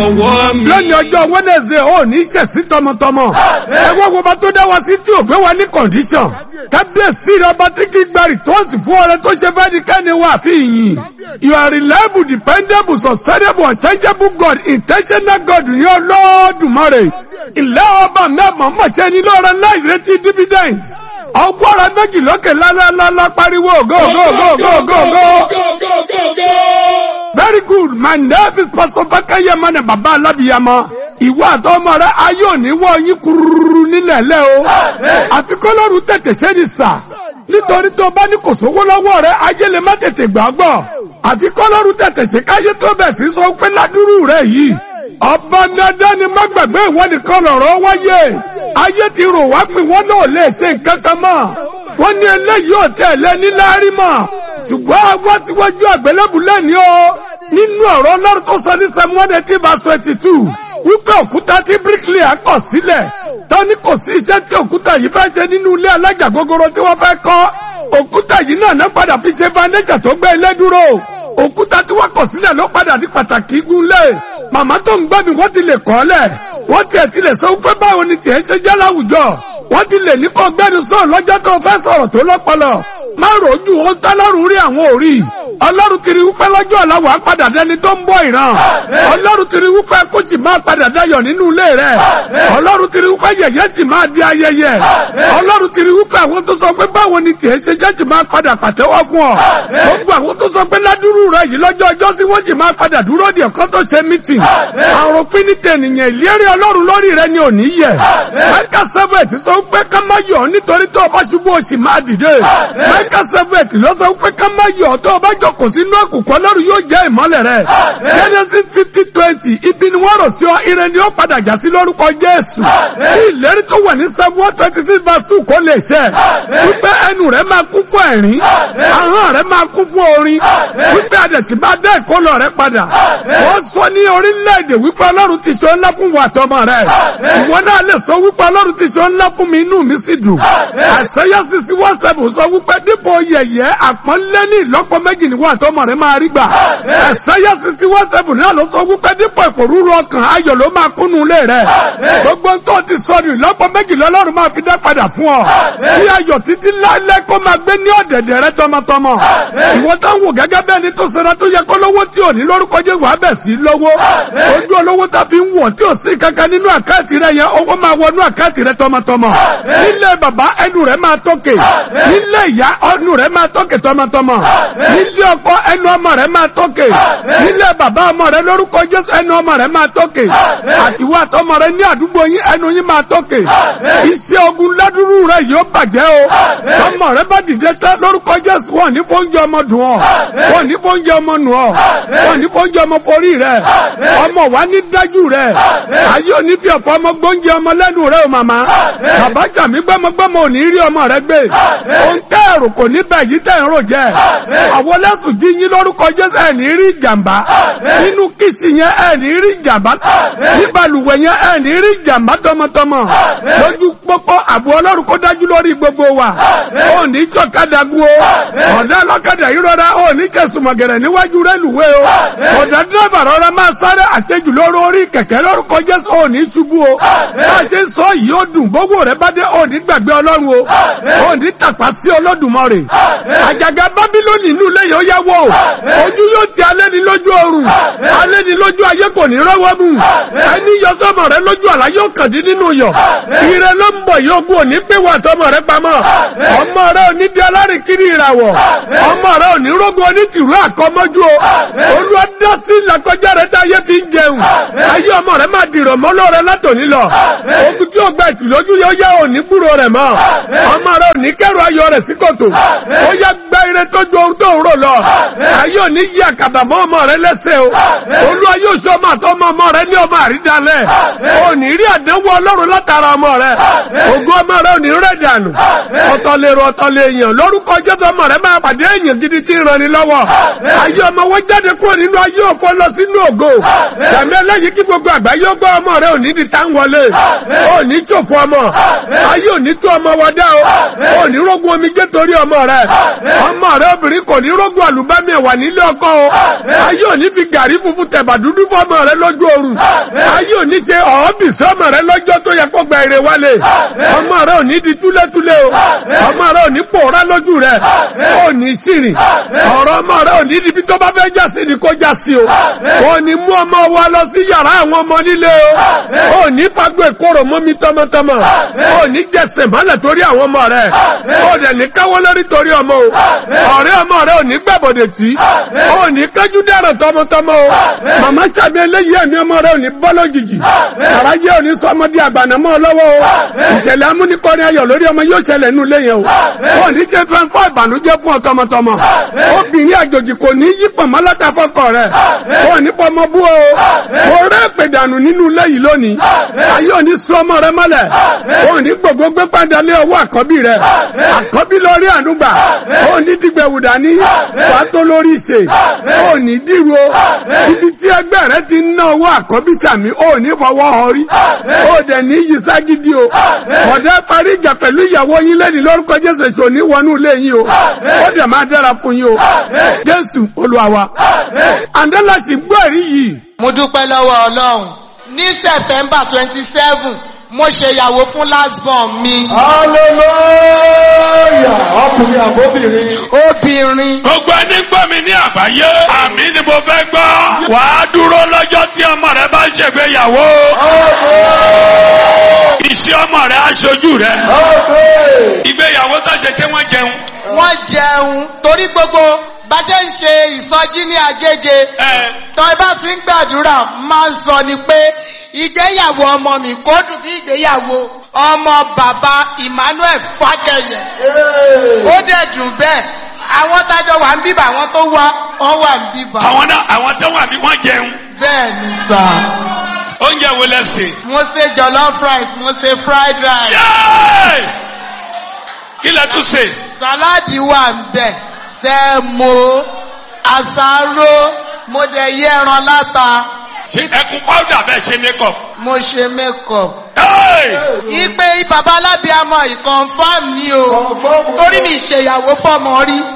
ọwọ́ mi. lónìí ọjọ́ wẹ́nẹ̀sẹ̀ ò ní ṣẹ̀sí tọmọtọmọ. ẹwọ́n wo bá tó dá wa sí tí ò gbé wa ní kọ̀ǹdíṣọ̀n. kábíyèsí rẹ ọba tí kì í gba rìtọ́ọ̀sì fún ọrẹ tó ṣe fẹ́ ní kẹ́ni wà fi yìn. you are reliable dependable sustainable unchangeable God intentional God ní Olódùmarè. ilé ọba mẹ́mọ̀ mọ̀ṣẹ́ ní lọ́rọ̀ láì retí dividend. ọgbọ́n méjì lókè lálálálá pariwo go go go go go go. Very good. My name is Pastor Fakaya Mane Baba Alabiyama. Ìwọ àtọmọ rẹ ayé òní wọ yín kururu nílẹ̀ lẹ́ o. Àfikọ́lọ́run tètè ṣe ni sà. Nítorí tó bá ní kò sówó lọ́wọ́ rẹ, ayé lè má tètè gbàgbọ́. Àfikọ́lọ́run tètè ṣe káyé tó bẹ̀ sí sọ pé ládùúrú rẹ yìí. Ọba dandan ni má gbàgbé ìwọ nìkan lọ̀rọ̀ wáyé. Ayé ti rò wá pé wọ́n náà lè ṣe nǹkan kan mọ́. Wọ́n ní eléyìí ò tẹ̀lé níláárí mọ́ ṣùgbọ́n àwọn síwájú àgbélébù lẹ́ni o nínú ọ̀rọ̀ ọlọ́run tó sọ ní Samuel eighteen verse twenty two wípé òkúta tí bricklayer kọ̀ sílẹ̀ tọ́ni kò sí iṣẹ́ tí òkúta yìí fẹ́ ṣe nínú ilé alájà gogoro tí wọ́n fẹ́ kọ́ òkúta yìí náà náà padà fi ṣe foundation tó gbé ilé dúró òkúta tí wọ́n kọ̀ sílẹ̀ ló padà di pàtàkì igunlé màmá tó ń gbọ́ mi wọ́n ti lè kọ́ lẹ̀ wọ́n tiẹ̀ ti lè sọ wípé báwo ni tiẹ̀ ṣe jẹ́ láwùjọ wọ́n ti lè ní kó gbẹ́nu sọ̀rọ̀ lọ́jọ́ tó fẹ́ sọ̀rọ̀ tó lọ́pọlọ má rojú ó tọ́lọ́run rí àwọn òrí ọlọ́run ti rí wípé lọ́jọ́ ọ̀làwọ̀ á padà dẹni tó ń bọ̀ ìran ọlọ́run ti rí wípé kó sì máa padà dayọ̀ nínú ilé rẹ̀ ọlọ́run ti rí wípé yẹ̀yẹ́ sì máa di ayẹyẹ ọlọ́run ti rí wípé àwọn tó sọ pé báwo ni tiẹ̀ ṣe jẹ́ sì máa padà pàtẹ́wọ́ fún ọ gbogbo àwọn tó sọ pé ládùúrú rẹ̀ yìí lọ́jọ́ ọjọ́ sí wọ́n sì máa padà dúró di ọ̀kan tó ṣe mítìn àrùn pínítẹ̀ ènìyàn ìlérí ọlọ́run lórí rẹ̀ ni ò ní yẹ mẹ́kà sẹ́fẹ̀t sọ pé ká má yọ̀ nítorí tó o bá ṣubú o sì máa dìde mẹ́kà sẹ́fẹ̀t ló sọ pé ká má yọ̀ tó o bá jókòó sínú òkùnkùn ọlọ́run yóò jẹ́ ìmọ́lẹ̀ rẹ̀ genesis fifty twenty ibi ni wọ́n rò sí ọ ire ni ó padà jà sí lórúkọ jésù kí ìlérí tó wà ní seven one twenty six verse two kó lè ṣẹ wípé ẹnu rẹ̀ máa kún fún ẹ̀rín ahọ́n rẹ̀ máa kún fún orin wípé àdẹ̀sí bá dẹ́ ìkólọ rẹ̀ padà wọ́n sọ ní orílẹ̀-èdè wípé ọlọ́run ti ṣe ńlá fún wa àtọmọ rẹ̀ ìwọ náà lè sọ wípé ọlọ́run ti ṣe ńlá fún mi inú mi sì dùn àṣeyá sixty one seven sọ wípé dípò yẹ̀yẹ́ àpọ́nlé ní ìlọ́pọ̀ méjì ni wọ́n àtọmọ rẹ̀ máa rí gbà àṣeyá sixty one seven náà ló sọ wípé dípò ìpòrúurú ọkàn ayọ̀ ló máa kúnnú ilé rẹ̀ gbogbo tó ti sọ ní ìlọ́pọ̀ méjì lọ́lọ́run máa fi dá padà fún ọ kí ayọ̀ títí lálẹ́ kó máa gbé ní ọ̀dẹ̀dẹ̀ rẹ tọmọtọmọ ìwọ táwọn wò gẹ́gẹ́ bẹ́ẹ̀ ni tó sara tó yẹ kó lówó tí ò ní lórúkọ jẹ́ wàá bẹ̀ sí lówó ojú olówó tá fi ń wọ̀ tí ò sí kankan nínú àkáǹtì rẹ yẹn owó máa wọnú àkáǹtì rẹ tọmọtọmọ nílé bàbá ẹnu rẹ máa tókè nílé ìyá ẹnu rẹ máa tókè tọmọtọmọ nílé ọkọ ẹnu ọmọ rẹ máa tókè nílé bàbá ọmọ rẹ lórúkọ Jésù ẹnu ọmọ rẹ máa tókè àtiwọ́ àtọmọ rẹ ní àdúgbò yín ẹnu yín máa tókè iṣẹ́ ogun ládùúrú rẹ yóò bàjẹ́ o ọmọ rẹ bá dìde tán lórúkọ Jésù wọn ní fóúnjẹ ọmọ dùn ọ wọn ní fóúnjẹ ọmọ nù ọ wọn ní fóúnjẹ ọmọ forí rẹ ọmọ wa ní dájú rẹ ayé òní fi ọ̀fọ̀ ọmọ gbóúnjẹ ọmọ lẹ́nu rẹ o màmá bàbá jàmí gbọ́mọgbọ́mọ ò ní rí ọmọ rẹ gbé òun tẹ́ ẹ̀rù kò ní bẹ̀ yí tẹ́ ẹ̀rọ jẹ́ àwọn lẹ́sùn jí yín lórúkọ Jésù ẹ̀ ní rí ìjàmbá nínú kìsì yẹn ẹ̀ ní rí ìjàmbá ní balùwẹ̀ yẹn ẹ̀ ní rí ìjàmbá tọmọtọmọ lójú pópó àbò ọlọ́run kó dájú lórí gbogbo wa ò ní jọ̀kadà gun o ọ̀dà lọ́kadà yìí rọra ò ní kẹsùmọ̀gẹ̀rẹ̀ níwájú rẹ́lùwé o ọ̀dà dírẹ́bà rọra máa sáré àṣejù lórí orí kẹ̀kẹ́ lórúkọ Jésù ò ní ṣubú o bá a ṣe ń sọ yìí ó dùn gbogbo rẹ bá dé ò ní gbàgbé ọlọ́run o ò ní tàpá sí Olódùmarè àjàgà Bábílónì inú ilé yẹn ó yá wọ ojú yóò ti alẹ́ ni lójú ọrùn alẹ́ ni lójú ayé kò ní rọ́wọ́ mú ẹni yọ sọmọ rẹ lójú àlá yóò kàn dín nínú yọ ire ló ń bọ̀ yóò gún òní pé wà sọmọ rẹ pamọ́ ọmọ rẹ ò ní di alárìnkiri ìràwọ̀ ọmọ rẹ ò ní rógun onítìrú àkọmọ́jú o olúwa dá sí làkọjá rẹ tá ayé fi ń jẹun ayé ọmọ rẹ máa dìrọ̀ mọ́ lọ́rẹ́ látòní lọ ogun tí ó gba ìtìlójú yóò yá òní gbúrò rẹ̀ mọ́ ọmọ rẹ ò ní kẹ́rù ayọ̀ rẹ̀ sí kòtò ó yá gba ire tó ju ohun tó ń rò lọ ayé òní yí àkàbà mọ́ ọmọ rẹ lẹ́sẹ̀ o olúwa yóò ṣe ọmọ àtọmọ ọmọ rẹ ní ọmọ àrídàlẹ̀ òní rí àdánwò ọlọ́run látara ọmọ rẹ ògùn ọmọ rẹ òní rẹ̀ dànù ọ̀tọ̀ lè rọ ọ̀tọ̀ lè yàn lórúkọ jésù ọmọ rẹ máa pàdé èèyàn gidi tí ń ràn ní lọ́wọ́ ayé ọmọ wọn jáde kúrò nínú ayé òfò lọ sínú ògo sàmì ẹlẹ́yìn kí gbogbo àgbáyé ó gbọ́ ọmọ rẹ òní di tá ń wọlé òní ṣòfò ọmọ ayé òní tó ọmọ wọdá o òní rógun omi jẹ́ torí ọmọ rẹ ọmọ rẹ obìnrin kò ní rógun àlùbámi ẹ̀wà nílé ọkọ o ayé òní fi gàrí funfun tẹ̀bà dúdú fọmọ rẹ lójú oorun ayé òní ṣe ọ̀ọ́bì sọmọ rẹ lọ́jọ́ tó yẹ kó gba èrè wálé ọmọ rẹ òní di túlétúlé o ọmọ rẹ òní pòórá lójú rẹ òní sírìn ọ̀rọ̀ ọmọ rẹ òní níbi tó bá fẹ́ jásí ni kó jásí o òní mú ọmọ wa lọ sí yàrá àwọn ọmọ nílé o òní fagbó ìkorò mọ́mi tọmọtọmọ òní jẹsẹ̀ mọ́lẹ̀ torí àwọn ọmọ rẹ òní ní káwọ́ lórí torí ọmọ o ọ̀rẹ́ ọmọ rẹ òní gbẹ̀bọ̀dẹ̀ tí òní kájú dẹ̀rọ̀ tọmọtọmọ o màmá sàbí eléyìí ẹ̀mí ọmọ rẹ òní bọ́ lójijì àràjẹ́ òní sọ ọmọdé àgbànàmọ́ lọ́wọ́ o ìṣẹ̀lẹ̀ amúnikọ́rin ayọ̀ lórí ọmọ yóò ṣẹlẹ̀ nínú ilé yẹn o òní ṣe fẹ́ńfọ́ ìbànújẹ́ fún ọ tọmọtọmọ obìnrin àjòjì kò ní yí pọ̀mọ́ látàfọ́kọ rẹ̀ òní fọmọ bú o mo rẹ́ pèdànù nínú ilé yìí lónìí ayé òní sọ ọmọ rẹ mọ́lẹ̀ òní gbogbo gbé padà lé ọwọ́ àkọ́bí rẹ àkọ́bí lórí ànúgbà òní dìgbẹ̀wù dání wàá tó lórí ìṣe òní dìrò ibi tí ẹgbẹ́ rẹ ti ń ná owó àkọ́bí sàmì òní fọwọ́ ọrí òdẹ ní yí ságídí o ọ̀dẹ́ parí ìjà pẹ̀lú ìyàwó yín lẹ́ni lórúkọ jésù èso ní wọnú ilé yín o ó dẹ̀ máa dára fún yín o jésù olúwa wa àndẹ́làsì gbọ́ ẹ̀rí yìí mo dúpẹ́ lọ́wọ́ ọlọ́run ní september twenty seven mo ṣèyàwó fún last born mi hallelujah ọkùnrin àbóbìnrin obìnrin Gbogbo ẹni gbọ́ mi ní àgbáyé, àmì ni mo fẹ́ gbọ́. Wà á dúró lọ́jọ́ tí ọmọ rẹ bá ń ṣègbéyàwó. Ìṣe ọmọ rẹ aṣojú rẹ. Ìgbéyàwó tó ṣe ṣé wọ́n jẹun. wọ́n jẹun torí gbogbo bá ṣe ń ṣe ìsọjí ní agége Ẹ tọ́ ẹ bá ti ń gbàdúrà máa ń sọ ni pé ìgbéyàwó ọmọ mi kó dùn bí ìgbéyàwó ọmọ bàbá Emmanuel Fákẹyẹ ó dẹ̀ dùn bẹ́ẹ̀ àwọn tájọ wà ń bíbà àwọn tó wá wọ́n wà ń bíbà àwọn náà àwọn tó wà bí wọ́n jẹun. bẹ́ẹ̀ ni sà Oúnjẹ wo lẹ sè? mo ṣe jollof rice mo ṣe fried rice Yéé! Kí lẹ tún sè? sàláàdì wà ń bẹ̀ sẹ́mo àsáró mo dẹ̀ yẹ ẹran láta Ṣé ẹkùn pàwùdà bẹ́ẹ̀ ṣe makeup? mo ṣe makeup. Yéé! Ipe bàbá alábíàmọ ìkọ̀nfàm ni o. Torí mi ìṣèyàwó fọ́mọ rí.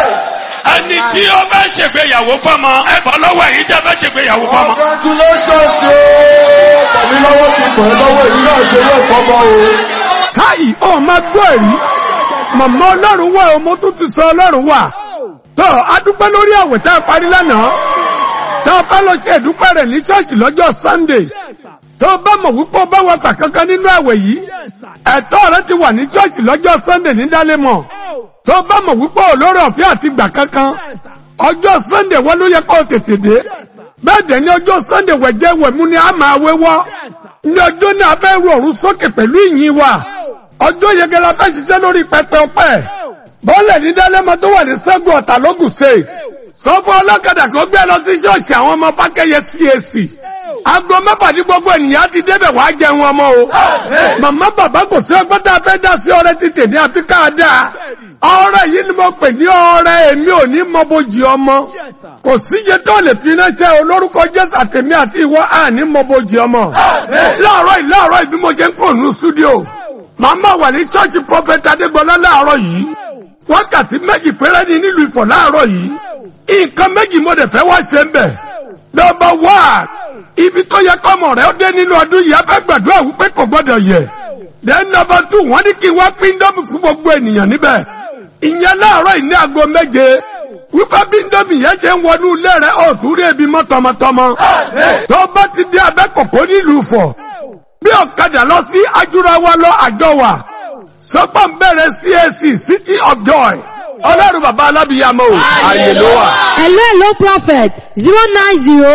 Ẹni tí ó bá ṣègbéyàwó fọ́mọ, ẹ bọ́ lọ́wọ́ èyí tẹ́ bá ṣègbéyàwó fọ́mọ. congratulations o tàbí lọ́wọ́ ti pẹ̀ lọ́wọ́ èyí náà ṣe yóò fọ́mọ́ o. káyì ọ̀ máa gbọ́ ẹ̀rí màmá ọlọ́run wà ọmọ tó ti sọ ọlọ́run wà tó adúpẹ́ lórí àwẹ̀ tá a parí lánàá tó o bá lọ ṣe ìdúpẹ́ rẹ̀ ní ṣọ́ọ̀ṣì lọ́jọ́ sunday tó o bá mọ̀ wípé o bá wà gbà kankan nínú àwẹ̀ yìí ẹ̀tọ́ rẹ ti wà ní ṣọ́ọ̀ṣì lọ́jọ́ sunday ní dálémọ̀ tó o bá mọ̀ wípé olórí ọ̀fẹ́ àti gbà kankan ọjọ́ sunday wọ́n ló yẹ kó o tètè dé bẹ́ẹ̀ dẹ̀ ní ọjọ́ sunday wẹ̀jẹ̀ wẹ̀mú ni a máa wéwọ́ ní ọjọ́ náà a fẹ́ ru ọ̀run sókè pẹ̀lú ìyìn wa ọjọ́ yege la fẹ́ ṣiṣẹ́ lórí pẹpẹ ọpẹ́ bọ́ọ̀lẹ̀ ní dálẹ́mọ tó wà ní sẹ́gun ọ̀tà lógùn state sọ fún ọlọ́kadà kó gbé lọ sí ṣọ́ọ̀ṣì àwọn ọmọ fákẹ́yẹ CAC aago mẹ́fà ní gbogbo ènìyàn ti débẹ̀ wá jẹun ọmọ o màmá bàbá kò sí ọgbọ́n tá a fẹ́ dá sí ọrẹ títì ní àfi ká dáa ọrẹ yìí ni mo pè ní ọrẹ èmi ò ní mọ bójì ọmọ kò síye tó lè fi ránṣẹ́ olórúkọ jésù àtẹ̀mí àti ìwọ àní mọ bójì ọmọ láàárọ̀ yìí láàárọ̀ yìí bí mo ṣe ń kúrò ní stúdíò màmá wà ní ṣọ́ọ̀ṣì prọfẹ̀tì adégbọlá láàárọ̀ yìí wákàtí méjì péré ni nílùú ìfọ̀ láàárọ̀ yìí nǹkan méjì mo dẹ̀ fẹ́ wá ṣe ń bẹ̀ nọ́mbà wá ibi tó yẹ kọ́mọ rẹ̀ ó dé nínú ọdún yìí a fẹ́ gbàdúrà wípé kò gbọ́dọ̀ yẹ then nọ́mbà two wọ́n ní kí n wá pín dọ́mù fún gbogbo ènìyàn níbẹ̀ ìyẹn láàárọ̀ yìí ní aago méje wípé bí ndómi yẹn ṣe ń wọnú ilé rẹ̀ ó tún rí ebi mọ́ tọmọtọmọ tó bá ti dé abẹ́kọ̀kọ́ nílùú fọ̀ bí ọ̀kadà lọ sí ajúrawa lọ àjọ wa sọpọ̀ ń bẹ̀rẹ̀ CAC City of Joy ọlọ́run bàbá alábìyàmọ́ o àyè ló wà. Hello, hello, prophet. Zero nine zero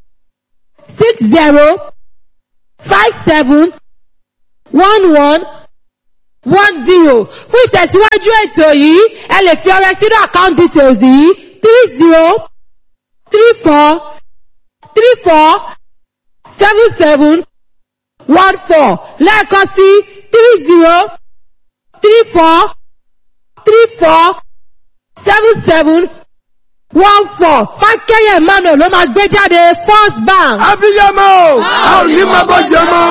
six zero five seven one one one zero. Fún ìtẹ̀síwájú ètò yìí, ẹ lè fi ọrẹ sínú account details yìí three zero three four three four seven seven one four lẹ́ẹ̀kan sí three zero three four three four seven seven one four fákẹ́yẹ̀ emmanuel ló máa gbé jáde first bank. abiyamọ a ò ní máa bọ́ jẹ mọ́.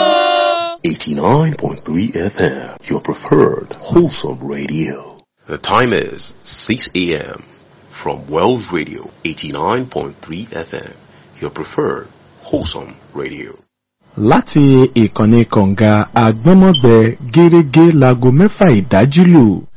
89.3 FM, your preferred wholesome radio. The time is 6 a.m. from Wells Radio, 89.3 FM, your preferred wholesome radio. láti ìkànnì kọ̀ǹga àgbọ́nmọ́gbẹ gẹ́rẹ́gẹ́ láago mẹ́fà ìdájí lù